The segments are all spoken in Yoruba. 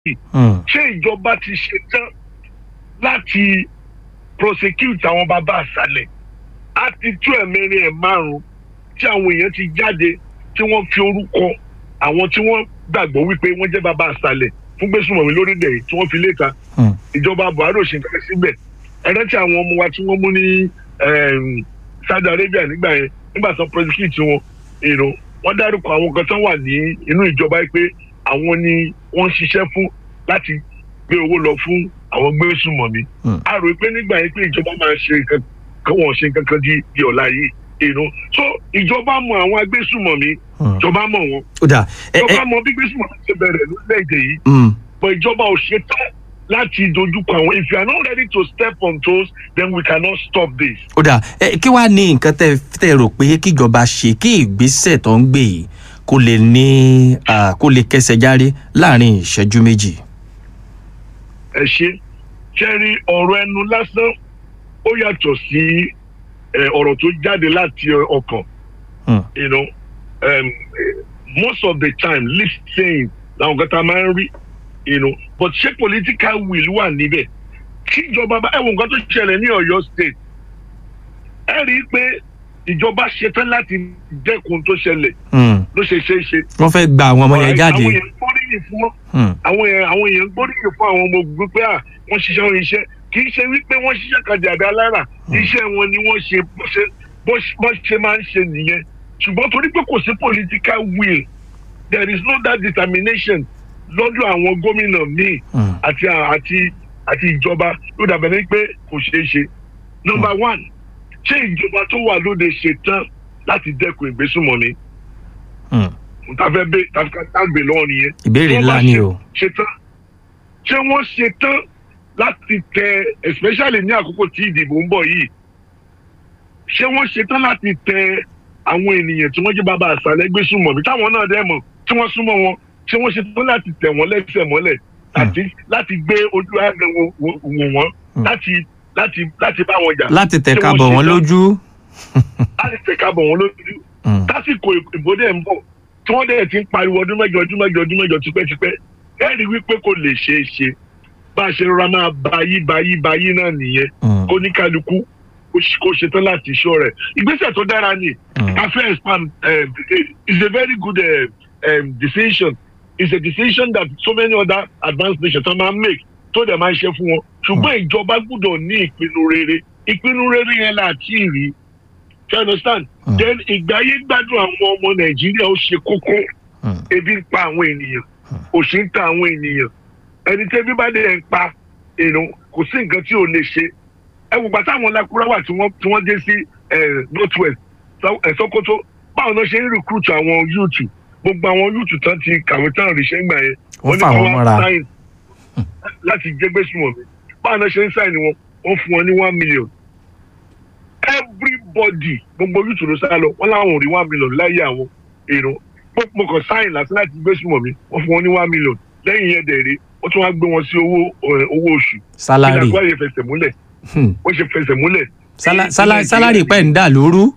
yìí Hmm. ṣé ìjọba ti ṣe tán láti prosecute àwọn bàbá àṣàlẹ̀ á ti tú ẹ̀mẹ́rin ẹ̀ márùn-ún tí àwọn èèyàn ti jáde tí wọ́n fi orúkọ àwọn tí wọ́n gbàgbọ́ wípé wọ́n jẹ́ bàbá àṣàlẹ̀ fún gbésùmọ̀mí lórílẹ̀ yìí tí wọ́n fi léta Hmm. ìjọba buhari ò ṣe nǹkan síbẹ̀ ẹ̀rẹ́ tí àwọn ọmọ wa tí wọ́n mú ní em, saudi arabia nígbà yẹn nígbà tó prosecute wọn èrò wọ́n dárúkọ àwọn kan tó wà ní inú ìjọba yìí pé àwọn ni wọ́n ń ṣiṣẹ́ fún láti gbé owó lọ fún àwọn gbésùmọ̀mí Hmm. a rò pé nígbà yẹn pé ìjọba máa ṣe nǹkan kan wọ́n ṣe nǹkan kan di di ọ̀la yìí èrò so ìjọba mọ àwọn agbésùmọ̀mí Hmm. ìjọba mọ wọn ó dà ẹ ẹ ìjọba mọ bí gbésùmọ̀mí ṣe bẹ̀rẹ̀ lórílẹ̀‐èdè yìí hmm. but ìjọba ò ṣe tán láti dojúkọ àwọn if you are not ready to step on toes then we cannot stop this. ó dà ẹ kí wàá ní nǹkan tẹ tẹ rò pé kíjọba ṣe kí ìgbésẹ̀ tó ń gbé yìí kó lè ní ah, kó lè kẹsẹ̀ járe láàrin ìṣẹ́jú méjì. ẹ ṣe kẹrí ọ̀rọ̀ ẹnu lásán ó yàtọ̀ sí eh, ọ̀rọ̀ tó jáde láti ọkàn Hmm. you know um, eh, most of the time lip saying làwọn kan tá a máa ń rí you know but ṣé political will wà níbẹ̀ kí ìjọba bá ẹ wo nǹkan tó ṣẹlẹ̀ ní Ọ̀yọ́ state ẹ rí i pé ìjọba ṣetán láti dẹ́kun tó ṣẹlẹ̀ Hmm. ló ṣe ṣe é ṣe. wọ́n fẹ́ gba àwọn ọmọ yẹn jáde. àwọn èèyàn gbóríyìn fún wọn Hmm. àwọn èèyàn àwọn èèyàn gbóríyìn fún àwọn ọmọ ogun pé à wọ́n ṣiṣẹ́ wọn iṣẹ́ kì í ṣe wípé wọ́n ṣiṣẹ́ kan jàdá lára iṣẹ́ wọn ni wọ́n ṣe bó ṣe bó ṣe- bó ṣe máa ń ṣe nìyẹn ṣùgbọ́n torí pé kò sí political will there is no that determination lọ́dọ̀ àwọn gómìnà míì Hmm. àti àti àti ìjọba ló dàbẹ̀ ní pé kò ṣeé ṣe. number one ṣé ìjọba tó wà lóde ṣe tán láti dẹ́kun ìgbésùnmọ̀mí Hmm. tàfẹ́ bẹ́ tàgbé lọ́wọ́ nìyẹn. ìbéèrè Tí wọ́n ńlá bá ni ṣe- o. ṣe tán ṣé wọ́n ṣe tán láti tẹ especially ní àkókò tí ìdìbò ń bọ̀ yìí ṣé wọ́n ṣe tán láti tẹ àwọn ènìyàn tí wọ́n jẹ́ bàbá àṣàlẹ̀ gbésùnmọ̀mí táwọn náà dẹ́ mọ̀ tí wọ́n súnmọ́ wọn ṣé wọ́n ṣe tán láti tẹ̀ wọ́n lẹ́sẹ̀ mọ́lẹ̀ láti láti gbé ojú àgbẹ̀ wò wò wọ́n Hmm. láti láti láti bá wọn jà láti Ṣé tẹ̀ka wọ́n bọ̀ ṣe wọ́n tán? lójú. láti tẹ̀ka bọ̀ wọ́n lójú Hmm. tásìkò ìbò dẹ̀ ń bọ̀ tí wọ́n dẹ̀ ti ń pariwo ọdún mẹ́jọ ọdún mẹ́jọ ọdún mẹ́jọ tipẹ́tipẹ́ ẹ rí wípé kò lè ṣeé ṣe bá a ṣe rọra máa bayí bayí bayí náà nìyẹn Hmm. kó ní kálukú kó ṣe- kó ṣetán láti ṣọ́ rẹ̀ ìgbésẹ̀ tó dára ni Hmm. afẹ́ expand um, is a very good uh, um, decision is a decision that so many other advanced nations don máa make tó dẹ̀ máa ń ṣe fún wọn ṣùgbọ́n ìjọba gbọ́dọ̀ ní ìpinnu rere ìpinnu rere yẹn là á tí ì rí you understand Hmm. then ìgbáyé gbádùn àwọn ọmọ nàìjíríà ó ṣe kókó Hmm. ebi ń pa àwọn ènìyàn òṣì ń ta àwọn ènìyàn ẹni tí ebi bá dẹ̀ ń pa èèyàn kò sí nǹkan tí ò lè ṣe ẹ wò gbàtà àwọn lakurawa tí wọ́n tí wọ́n dé sí north west Sókótó báwọn náà ṣe ń recruit àwọn yúùtù gbogbo àwọn yúùtù tán ti kàwé tán ríṣẹ́ gbà yẹn Wọ́n ní fà kí wọ́n mọ́ra. sign láti jẹ́gbẹ́ sùnmọ̀ mi báwọn náà ṣe ń sáìn wọn wọ́n fún wọn ní one million everybody gbogbo yúùtù ló sá lọ wọ́n láwọn ò rí one million láyé àwọn èrò mo kàn sáìn láti láti gbé sùnmọ̀ mi wọ́n fún wọn ní one million lẹ́yìn yẹn dẹ̀rẹ̀ wọ́n tún wá gbé wọn sí owó ẹ̀, owó oṣù sálárì. ìlànà àyè fẹsẹ̀ múlẹ̀ Hmm. wọ́n ṣe fẹsẹ̀ múlẹ̀. Sálá- ní sálá- Nàìjíríà sálárì pẹ̀ ń dà lóru.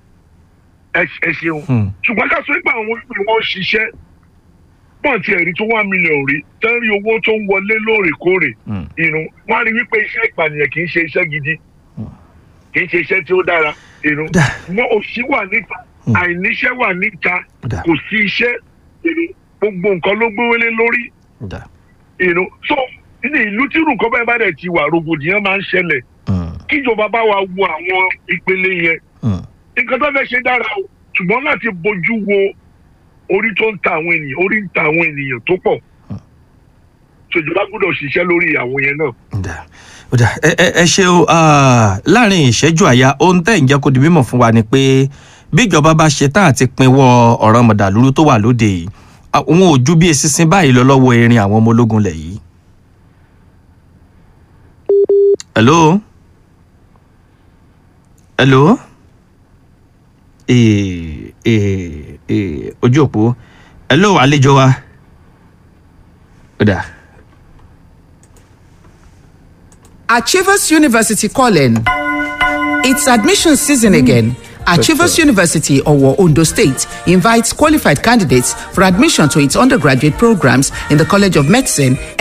ẹ ẹ ṣeun Hmm. ṣùgbọ́n ká sọ pé àwọn olùkọ́ wọn ṣiṣẹ́ pọ̀ tí ẹ̀rí tó one million rí tán rí owó tó ń wọlé lóòrèkóòrè Hmm. irun wọ́n á rí wípé iṣẹ́ ìpànìyàn kì í ṣe iṣẹ́ gidi kì í ṣe iṣẹ́ tí ó dára irun Dà. wọn òṣì wà níta àìníṣẹ́ wà níta Dà. kò sí iṣẹ́ irun gbogbo nǹkan ló gbówélé lórí Dà. irun so ní ìlú tí irun kan báyìí bá dẹ̀ ti wà rògbòdìyàn máa ń ṣẹlẹ̀ Hmm. kíjọba bá wa wo àwọn ìpele yẹn Hmm. nǹkan tó fẹ́ ṣe dára o ṣùgbọ́n láti bójú wo orí tó ń ta àwọn ènìyàn orí ń ta àwọn ènìyàn tó pọ̀ ṣèjọba gbọ́dọ̀ ṣiṣẹ́ lórí àwọn yẹn náà. Dà. Ó dà. ẹ ẹ ẹ ṣe o ah, láàrin ìṣẹ́jú àyà ohun tẹ́ ń jẹ́ kó di mímọ̀ fún wa ni pé bí ìjọba bá ṣe tán àti pinwọ́ ọ̀ràn mọ̀dàlúrú tó wà lóde yìí àwọn ò ju bí eṣinṣin báyìí lọ lọ́wọ́ erin àwọn ọmọ ológun lẹ̀ yìí. hello hello ee ee ee ojú òpó hello àlejò wa ó dà. Achievers University calling. It's admission season again, Achievers University, Owo, Ondo State, invites qualified candidates for admission to its undergraduate programs in the College of Medicine